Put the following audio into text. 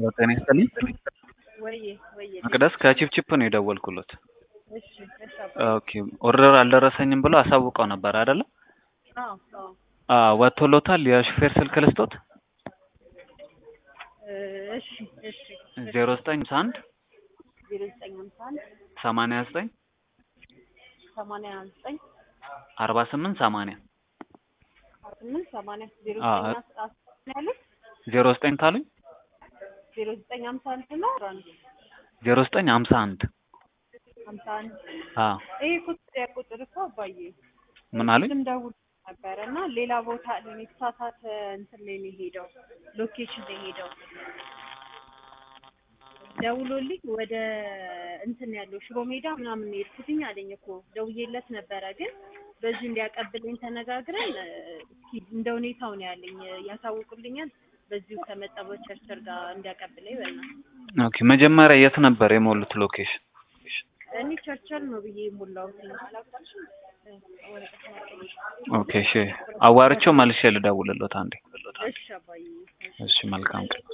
ጤና ይስጥልኝ። ወይዬ ወይዬ መቅደስ ከቺፕቺፕ ነው የደወልኩሎት። እሺ እሺ አባ ኦኬ ኦርደር አልደረሰኝም ብሎ አሳውቀው ነበር አይደለ? አዎ አዎ አዎ ወጥቶሎታል። የሹፌር ስልክ ልስጦት? እ እሺ እሺ ዜሮ ዘጠኝ ሃምሳ አንድ ዜሮ ዘጠኝ ሃምሳ አንድ ሰማንያ ዘጠኝ ሰማንያ ዘጠኝ አርባ ስምንት ሰማንያ ስምንት ሰማንያ ዜሮ አዎ። ዘጠኝ አስ- አስ- ያሉት ዜሮ ዘጠኝ ታሉኝ ዜሮ ዘጠኝ ሃምሳ አንድ ነው አስራ አንድ ዜሮ ዘጠኝ ሃምሳ አንድ ሃምሳ አንድ አዎ ይሄ ቁጥር ያ ቁጥር እኮ አባዬ ምን አሉኝ? ቅድም ደውል ነበረ እና ሌላ ቦታ ላይ ነው የተሳሳተ እንትን ላይ ነው የሄደው ሎኬሽን ላይ ሄደው ደውሎልኝ ወደ እንትን ያለው ሽሮ ሜዳ ምናምን ነው የሄድኩትኝ አለኝ እኮ ደውዬለት ነበረ ግን በዚህ እንዲያቀብለኝ ተነጋግረን እ፣ እስኪ እንደ ሁኔታው ነው ያለኝ ያሳውቁልኛል በዚሁ ከመጣ በቸርቸር ጋር እንዲያቀብለኝ በልና ኦኬ መጀመሪያ የት ነበር የሞሉት ሎኬሽን? እኔ ቸርቸር ነው ብዬ የሞላሁት አላውቅም ወረቀት ማቀኝ ኦኬ እሺ አዋርቼው መልሼ ልደውልሎት አንዴ። እሺ አባዬ እሺ መልካም ቀን።